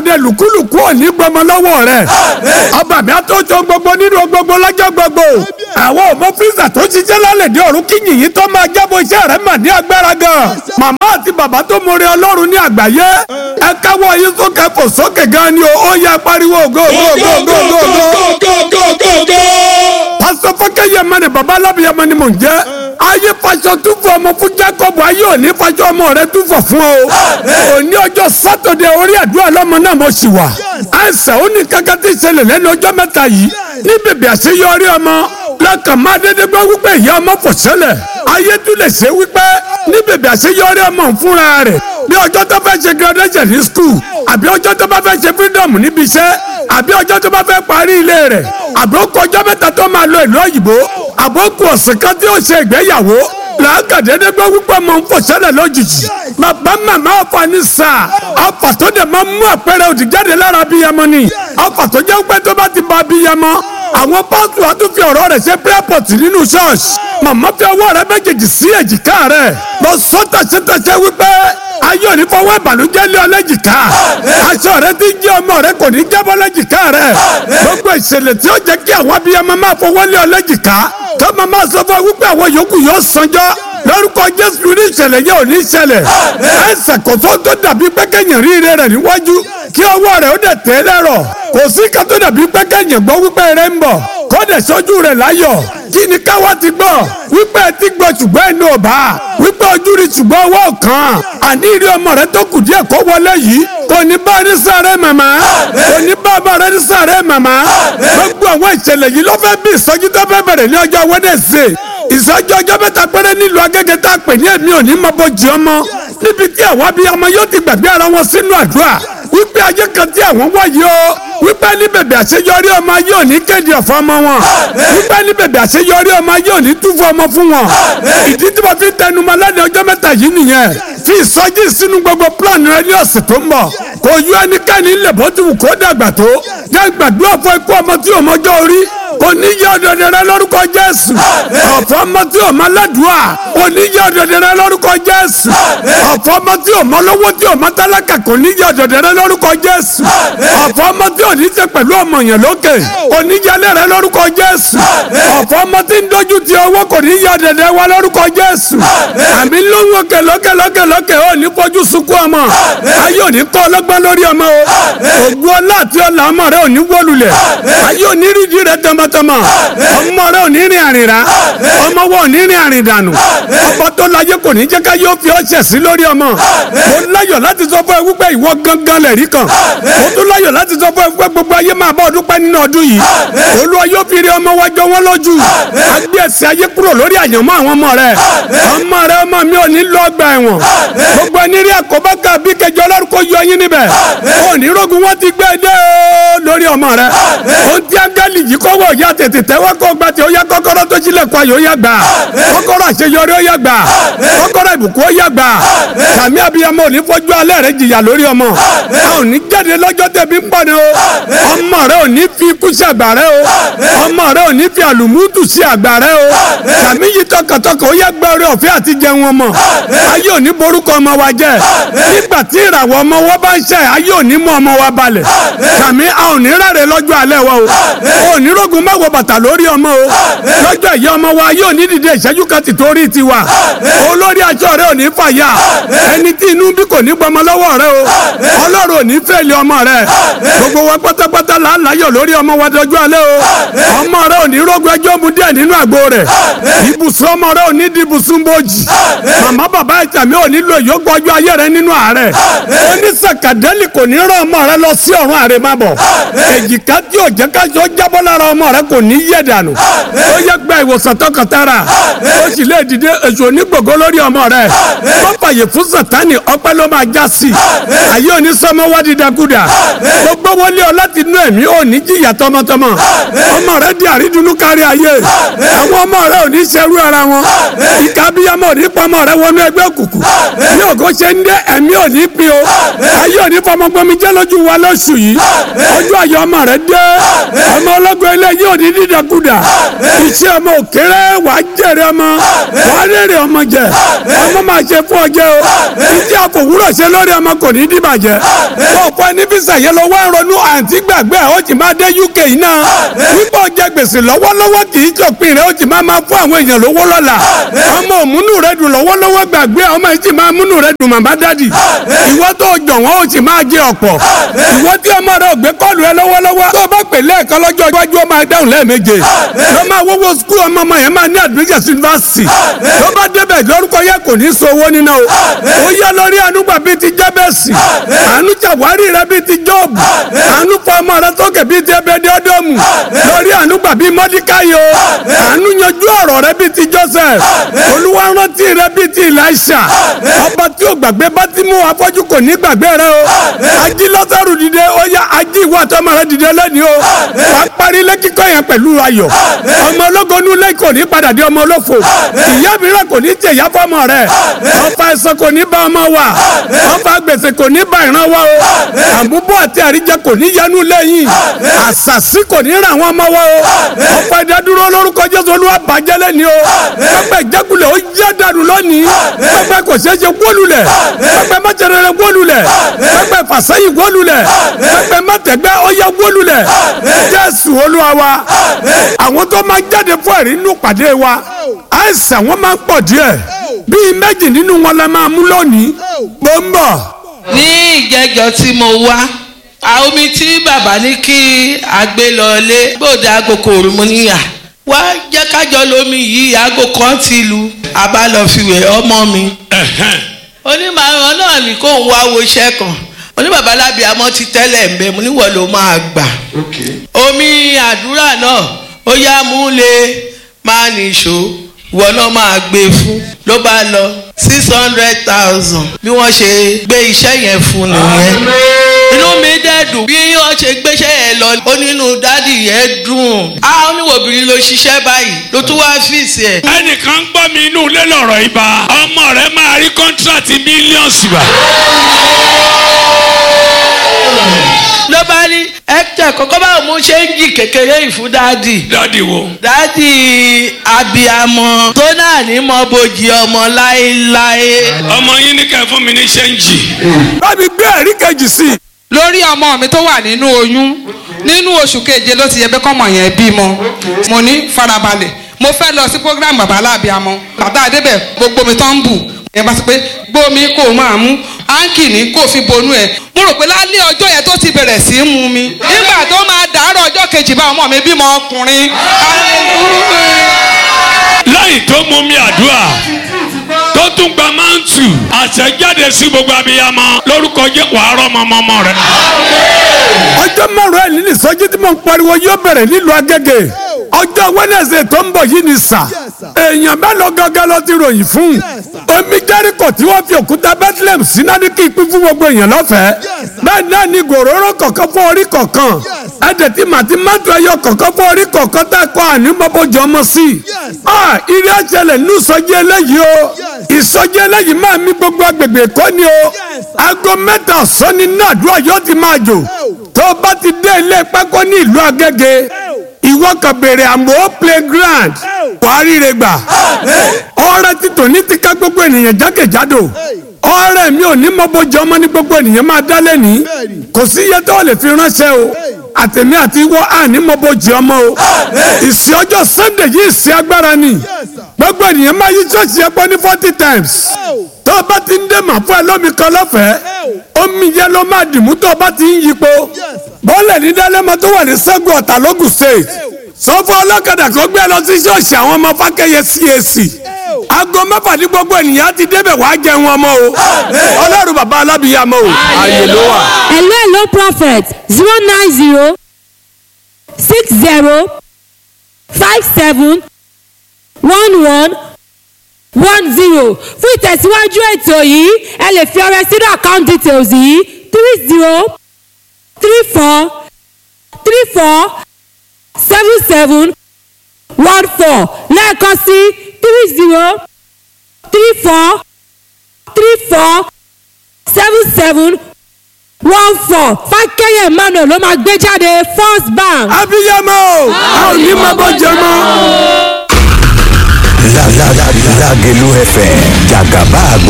ọdẹ lùkúlùkú òní gbọmọ lọ́wọ́ rẹ̀ ọba mi àtọ́jọ gbogbo nínú gbogbo lọ́jọ́ gbogbo àwọn ọmọ fíìsà tó ṣiṣẹ́ lálẹ́ dé ọ̀run kí yìnyín tó máa jábọ̀ iṣẹ́ rẹ̀ mà ní agbára gan màmá àti bàbá tó mọre ọlọ́run ní àgbáyé ẹ káwọ́ yín sókè fò sókè gan ni o ó yá pariwo go go go go go go pásítọ̀ fọ́kẹ́yẹ mẹ́rin bàbá alábìyẹmọ ni mò ń jẹ́ ayé faṣọ túfọ̀ ọmọ fún Jacob ayé òní faṣọ ọmọ rẹ túfọ̀ fún ọ òní ọjọ́ sátọ̀dẹ̀ orí àdúrà lọ́mọ náà mo sì wà àìsàn ó ní kankan tí ìṣẹ̀lẹ̀ lẹ́nu ọjọ́ mẹ́ta yìí ní bèbè àṣeyọrí ọmọ lọ́kàn máa dédé gbọ́ wípé ìyá ọmọ fò ṣẹlẹ̀ ayé tún lè ṣe wípé ní bèbè àṣeyọrí ọmọ fúnra rẹ̀ bí ọjọ́ tó fẹ́ ṣe graduation ní school àbí ọjọ́ tó bá fẹ́ ṣe freedom níbi iṣẹ́ àbí ọjọ́ tó bá fẹ́ parí ilé rẹ̀ àbí ó kọjọ́ mẹ́ta tó máa lọ ìlú òyìnbó àbí ó kù ọ̀sẹ̀ kan tí ó ṣe ìgbéyàwó làákàdédé gbọ́ wípé mọ̀ ń fò ṣẹlẹ̀ lójijì bàbá màmá ọ̀fà ní sáà ọ̀fà tó dẹ̀ máa mú àpẹẹrẹ òdì jáde lára abiyamọ ni ọ̀fà tó jẹ́ pé tó bá ti ba abiyamọ àwọn pásítọ̀ á tún fi ọ̀rọ̀ rẹ̀ ṣe pírẹ́pọ̀tì nínú ṣọ́ọ̀ṣì màmá fi ọwọ́ rẹ̀ méjèèjì sí èjìká rẹ̀ lọ sọ́tà ṣẹ́tàṣẹ́ wípé ayé òní fọwọ́ ìbànújẹ́ lé ọ lẹ́jìká aṣọ rẹ ti jẹ́ ọmọ rẹ kò ní jábọ́ lẹ́jìká rẹ gbogbo ìṣẹ̀lẹ̀ tí ó jẹ́ kí àwọn abiyamọ máa fọwọ́ lé ọ lẹ́jìká tó máa máa sọ fún wípé àwọn yòókù yóò sanjọ́ lórúkọ jésù ní ìṣẹ̀lẹ̀ yẹn ò ní ṣẹlẹ̀ ẹsẹ̀ kò tó tó dàbí pẹ́kẹ́yìn ríire rẹ̀ níwájú kí ọwọ́ rẹ̀ ó dẹ̀ tẹ́ lẹ́rọ̀ kò sí ká tó dàbí pẹ́kẹ́yìn gbọ́ wípé rẹ̀ ń bọ̀ kó dẹ̀ sọ́jú rẹ̀ láyọ̀ kí ni káwa ti gbọ́ wípé ẹ ti gbọ́ ṣùgbọ́n ẹnu ọ̀bá wípé ojú rí ṣùgbọ́n ọwọ́ kan àní ìrí ọmọ rẹ tó kù díẹ̀ kó wọlé yìí kò ní bá ní sáré màmá kò ní bá bá rẹ ní sáré màmá gbogbo àwọn ìṣẹ̀lẹ̀ yìí ló fẹ́ bí ìsọjí tó fẹ́ bẹ̀rẹ̀ ní ọjọ́ Wednesday ìsọjí ọjọ́ mẹ́ta péré nílùú Agége tá a pè ní èmi ò ní mọ bójì ọmọ níbi tí àwọn abiyamọ yóò ti gbàgbé ara wọn sínú àdúrà wípé ayé kan tí àwọn wáyé o wípé ní bèbè àṣeyọrí ọmọ ayé òní kéde ọ̀fọ̀ ọmọ wọn wípé ní bèbè àṣeyọrí ọmọ ayé òní túfọ̀ ọmọ fún wọn ìdí tí mo fi tẹnu mọ́ lẹ́nu ọjọ́ mẹ́ta yìí nìyẹn fi ìsọjí sínú gbogbo plan rẹ ní ọ̀sẹ̀ tó ń bọ̀ kò yọ ẹnikẹ́ni ńlẹ̀ bó ti wù kó dàgbà tó jẹ́ gbàdúrà fún ikú ọmọ tí ò mọjọ́ orí kò ní yẹ ọ̀dọ̀dẹ̀ rẹ lórúkọ Jésù ọ̀fọ̀ ọmọ tí ò mọ ládùúà kò ní yẹ ọ̀dọ̀dẹ̀ rẹ lórúkọ Jésù ọ̀fọ̀ ọmọ tí ò mọ lówó tí ò mọ tálákà kò ní yẹ ọ̀dọ̀dẹ̀ rẹ lórúkọ Jésù ọ̀fọ̀ ọmọ tí ò ní ṣe pẹ̀lú ọmọ yẹn lókè kò ní yẹ alẹ́ rẹ lórúkọ Jésù ọ̀fọ̀ ọmọ tí ń dojú ti owó kò ní yẹ ọ̀dọ̀dẹ̀ wa lórúkọ Jésù àmì lóhùn òkè lókè lókè lókè ò ní fojú sunkún ọmọ ayé ò ní kọ́ ọlọ́gbọ́n lórí ọmọ o ògùn ọlá àti ọlà ọmọ rẹ ò ní wọlulẹ̀ ayé ò ní rídìí rẹ tọmọtọmọ ọmọ rẹ ò ní rìn àrìnrà ọmọ wọn ò ní rìn àrìndànù ọba tó láyé kò ní jẹ́ ká yóò fi ọṣẹ sí lórí ọmọ mo láyọ̀ láti sọ fún ẹ wípé ìwọ gangan lẹ̀ rí kan mo tún láyọ̀ láti sọ fún ẹ wípé gbogbo ayé máa bá ọdún pẹ́ nínú ọdún yìí olúwa yóò fi rí ọmọ wájọ wọn lójú agbé ẹsẹ̀ ayé kúrò lórí àyànmọ́ àwọn ọmọ rẹ ọmọ rẹ ọmọ mi ò ní lọ ọgbà ẹ̀wọ̀n gbogbo ẹni rí àkóbá kan bí kẹjọ ọlọ́run kò yọ yín níbẹ̀ òní rogun wọn ti gbé dé lórí ọmọ rẹ ohun tí áńgẹ́lì yìí kọ́wọ́ ya tètè tẹ́wọ́ kó gba tí ó yá kọ́kọ́rọ́ tó sílẹ̀ kọ́ ayò ó yá gbà kọ́kọ́rọ́ àṣeyọrí ó yá gbà kọ́kọ́rọ́ ìbùkún ó yá gbà sàmì abiyamọ ò ní fojú alẹ́ rẹ jìyà lórí ọmọ a ò ní jáde lọ́jọ́ tẹ̀bí ń pọ̀ ni o ọmọ rẹ ò ní fi ikú sí àgbà rẹ o ọmọ rẹ ò ní fi àlùmútù sí àgbà rẹ o sàmì yìí tọkàntọkàn ó yá gbẹ orí ọ̀fẹ́ àti jẹun ọmọ ayé ò ní borúkọ ọmọ wa jẹ nígbà tí ìràwọ̀ ọmọ wa bá ń ṣe ayé ò ní mú ọmọ wa balẹ̀ sàmì a ò ní rárẹ̀ lọ́jọ́ alẹ́ wa o ò ní rógun má wọ bàtà lórí ọmọ o lọ́jọ́ ìyá ọmọ wa yóò ní dìde ìṣẹ́jú kan ti torí tiwa olórí aṣọ rẹ ò ní fàyà ẹni tí inú bí kò ní gbọmọ lọ́wọ́ rẹ o ọlọ́run ò ní fẹ́ẹ̀lì ọmọ rẹ gbogbo wa pátápátá là ń láyọ̀ lórí ọmọ wa dọjú alẹ́ o ọmọ rẹ ò ní rógun ẹjọ́ mu díẹ̀ nínú àgbo rẹ ibùsùn ọmọ rẹ ò ní di ibùsùn bòjì màmá bàbá ìtàmí ò ní lo ìyókù ọjọ́ ayé rẹ nínú àárẹ̀ onísàkàdẹ́lì kò ní rán ọmọ rẹ lọ sí ọ̀run àrèmábọ̀ èjìká tí ò jẹ́ kájọ jábọ́ lára ọmọ rẹ kò ní yẹ̀ dànù ó yẹ gba ìwòsàn tọkàntara ó sì lè dìde èso onígbògo lórí ọmọ rẹ wọ́n fàyè fún sàtánì ọpẹ́ ló máa já sí ayé òní sọmọ wá dídákúdà gbogbo wọlé ọ láti inú ẹ̀mí ò ní jìyà tọmọtọmọ ọmọ rẹ di àrídùnnú kárí ayé àwọn ọmọ rẹ ò ní ṣerú ara wọn ìka bíyàmọ ò ní pọmọ rẹ wọnú ẹgbẹ́ òkùnkùn bí ògo ṣe ń dé ẹ̀mí ò ní pin o ayé òní fọmọgbọmi jẹ́ lójú wa lóṣù yìí ọjọ́ ayọ̀ ọmọ rẹ dé ọmọ ọlọ́gbọ́n ilé yìí yín ò ní dídàkudà iṣẹ́ ọmọ òkèrè wà á jèrè ọmọ wà á rèrè ọmọ jẹ ọmọ máa ṣe fún ọ jẹ o iṣẹ́ àfòwúrọ̀ ṣe lórí ọmọ kò ní dìbàjẹ́ ọ̀pọ̀ ẹni fisa yẹn lọ wá ronú àǹtí gbàgbé ó ti máa dé UK náà nígbà ọjà gbèsè lọ́wọ́lọ́wọ́ kì í jọpin rẹ̀ ó ti máa máa fún àwọn èèyàn lówó lọ́la ọmọ òmùnú rẹ̀ dùn lọ́wọ́lọ́wọ́ gbàgbé ọmọ yìí ti máa múnú rẹ̀ dùn màmá dádì ìwọ tó jọ̀wọ́n ó ti máa jẹ ọ̀pọ̀ ìwọ tí ọmọ rẹ̀ ò gbé kọ́ọ̀lù ẹ lọ́wọ́lọ́wọ́ tó bá pè lẹ́ẹ̀kan lọ́jọ́ iwájú ó máa dáhùn lẹ́ẹ̀méje ló máa wọ́wọ́ skul ọmọ ọmọ yẹn máa ní admission university tó bá débẹ̀ lórúkọ yẹ kò ní so owó níná o ó yá lórí ànúgbà bíi ti jẹ́bẹ̀sì àánú ṣàwárí rẹ bíi ti jọ́ọ̀bù àánú fọ ọmọ rẹ sókè bíi ti ẹbẹdẹ ọdọọmù lórí ànúgbà bíi mọ́díkáyò àánú yanjú ọ̀rọ̀ rẹ bíi ti joseph olúwa rántí rẹ bíi ti elisha ọba tí ó gbàgbé bátímù afọ́jú kò ní gbàgbé rẹ o ají lọ́sàrù dìde ó yá ají ìwà àtọmọ rẹ dìde lẹ́ni o wà á parí lẹ́kíkọ́ yẹn pẹ̀lú ayọ̀ ọmọ ológo nulẹ̀ kò ní padà di ọmọ olófo ìyá mìíràn kò ní jẹ ìyá fọmọ rẹ ọfà ẹ̀sán kò ní bá ọmọ wa ọfà gbèsè kò ní bá ìran wa o àbúbọ̀ àti àríjẹ kò ní yanu lẹ́yìn àṣàṣì kò ní ràn wọ́n mọ́ wa o ọfà ìdádúró lórúkọ jésù olúwa bàjẹ́ lẹ́ni o pẹpẹ ìjákulẹ̀ ó yá dànù lónìí pẹpẹ kò ṣeé ṣe wólulẹ̀ pẹpẹ mọ́tẹ̀rẹ̀rẹ̀ wólulẹ̀ pẹpẹ fàṣẹyìn wólulẹ̀ pẹpẹ mọ́tẹ̀gbẹ́ ó yá wólulẹ̀ jésù olúwa wa àwọn tó máa jáde fún ẹ̀rí nínú pàdé wa àìsàn wọn máa ń pọ̀ díẹ̀ bíi méjì nínú wọn la máa mú lónìí mo ń bọ̀. ní ìjẹjọ tí mo wá àwọn omi tí bàbá ní kí a gbé lọlé bóde aago kòrò mo níyà wá jẹ́ kájọ lómi yìí aago kan ti lu àbá lọ fi wẹ̀ ọmọ mi. onímọ̀ràn náà ní kó ń wá wo iṣẹ́ kan oníbàbá lábíàmọ́ ti tẹ́lẹ̀ ń bẹ mo níwọ̀ ló máa gbà. omi àdúrà náà ó yá mú lé máa nìṣó ìwọ náà máa gbé fún ló bá lọ six hundred thousand bí wọ́n ṣe gbé iṣẹ́ yẹn fún nìyẹn inú mi dẹ̀ dùn bí wọ́n ṣe gbéṣẹ́ yẹn lọ ó nínú dádì yẹn dùn á oníwòbìnrin ló ṣiṣẹ́ báyìí ló tún wá fíìsì ẹ̀. ẹnìkan gbọ́ mi inú ilé lọ̀rọ̀ ibà ọmọ rẹ máa rí kọ́ńtíráàtì mílíọ̀nsì bá. ló bá ní hector kọ́kọ́ báwo mo ṣe ń jì kékeré yìí fún dádì. dádì wo. dádì abiyamọ tó náà ní mọ bojì ọmọ láéláé. ọmọ yín ní kẹ́ fún mi ní ṣẹ́ńjì. bábí gbé ẹ̀rí kejì sí i. lórí ọmọ mi tó wà nínú oyún nínú oṣù keje ló ti yẹ bẹ́ẹ̀ kọ́mọ yẹn bímọ mo ní farabalẹ̀ mo fẹ́ lọ sí program bàbá aláàbíamọ bàbá adébẹ̀ gbogbo mi tán ń bù ẹ bá sọ pé gbómi kò máa mú áńkì ní kò fi bonú ẹ mo rò pé lálẹ́ ọjọ́ yẹn tó ti bẹ̀rẹ̀ sí í mu mi nígbà tó máa dàárọ̀ ọjọ́ kejì bá ọmọ mi bímọ ọkùnrin lẹ́yìn tó mú mi àdúrà tó tún gba máǹtù àṣẹjáde sí gbogbo abiyamọ lórúkọ jẹ́ wàá rọ́mọ ọmọ rẹ. ọjọ́ márùn-ún ẹ̀ nínú ìsọjí tí mo ń pariwo yóò bẹ̀rẹ̀ nílùú agége ọjọ́ wẹ́nẹ̀sẹ̀ tó ń bọ̀ yìí ni sà èèyàn bẹ́ẹ̀ lọ gángan lọ ti ròyìn fún omi jẹ́ríkò tí wọ́n fi òkúta bethlehem sínádì kí pín fún gbogbo èèyàn lọ́fẹ̀ẹ́ bẹ́ẹ̀ náà ni gòróró kọ̀ọ̀kan fún orí kọ̀ọ̀kan ẹ̀dẹ̀ tí màtí mọ́tò ẹyọ kọ̀ọ̀kan fún orí kọ̀ọ̀kan tá a kọ́ àní mọ́bọ́jọ́ ọmọ sí i ilé ẹ̀ṣẹ̀lẹ̀ nínú ìsọjí eléyìí o ìsọjí eléyìí máa mi gbogbo agbègbè kọ́ ni o aago mẹ́ta ọ̀sán ni náà àdúrà yóò ti máa jò tó o bá ti dé ilé pákó ní ìlú agége ìwọ kan béèrè àmọ́ playground wàá ríre gbà ọrẹ ti tòní ti ká gbogbo ènìyàn jákèjádò ọrẹ mi ò ní mọ́bọ́jọ́ ọmọ ní gbogbo ènìyàn máa dá lẹ́ni kò sí iye tó lè fi ránṣẹ́ o àtẹ̀mí àti ìwọ àní mọ́bọ́jọ́ ọmọ o ìsìn ọjọ́ sunday yìí ìsìn agbára ni gbogbo ènìyàn máa yí ṣọ́ọ̀ṣì ẹgbẹ́ ní forty times tó o bá ti ń dé màá fún ẹ lómi kan lọ́fẹ̀ẹ́ omi yẹn ló máa dìmú tó o bá ti ń yípo bọ́ọ̀lù ní dálẹ́mọ tó wà ní sẹ́gun ọ̀tà lógùn state sọ́fọ́ ọlọ́kadà kan gbé lọ sí ṣọ́ọ̀ṣì àwọn ọmọ fákẹ́yẹ CAC aago mẹ́fà ní gbogbo ènìyàn ti débẹ̀ wá jẹun ọmọ o ọlọ́run bàbá alábìyàmọ o ààyè ló wà. hello hello prophet zero nine zero six zero five seven one one one zero fún ìtẹ̀síwájú ètò yìí ẹ lè fi ọrẹ sínú account details yìí three zero three four three four seven seven one four lẹ́ẹ̀kan sí three zero three four three four seven seven one four fákẹ́yẹ̀ emmanuel ló máa gbé jáde first bank. abiyamọ a ò ní máa bọ́ jẹ mọ́. Lágẹ̀lú FM jàgàbá